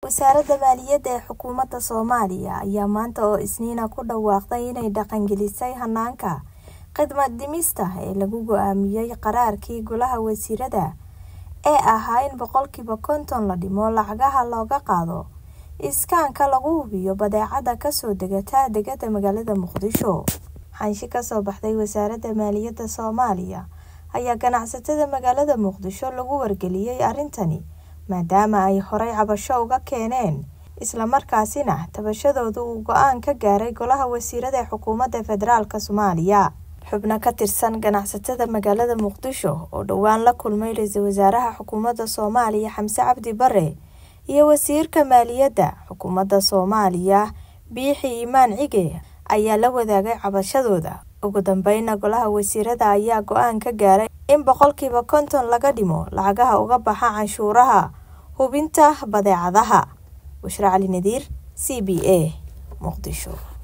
Wasaaradda Maaliyadda ee Xukuumadda Soomaaliya ayaa maanta oo Isniina ku dhawaaqday inay dhaqangelisay hanaanka khidmad dhimista ee lagu go'aamiyay qaraarkii Golaha Wasiirada ee ahaa in boqolkiiba konton la dhimo lacagaha looga qaado iskaanka lagu hubiyo badeecada ka soo degata dekedda magaalada Muqdisho. Xanshi ka soo baxday Wasaaradda Maaliyadda Soomaaliya ayaa ganacsatada magaalada Muqdisho lagu wargeliyay arrintani maadaama ay horay cabasho uga keeneen isla markaasina tabashadooda uu go'aan ka gaaray Golaha Wasiirada ee Xukuumadda Federaalka Soomaaliya. Xubno ka tirsan ganacsatada magaalada Muqdisho oo dhowaan la kulmay Ra'iisul Wasaaraha Xukuumadda Soomaaliya Xamse Cabdi Barre iyo Wasiirka Maaliyadda Xukuumadda Soomaaliya Biixi Imaan Cige ayaa la wadaagay cabashadooda. Ugu dambeynna Golaha Wasiirada ayaa go'aan ka gaaray in boqolkiiba konton laga dhimo lacagaha uga baxa canshuuraha hubinta badeecadaha. Bushra Cali Nadiir, C B A, Muqdisho.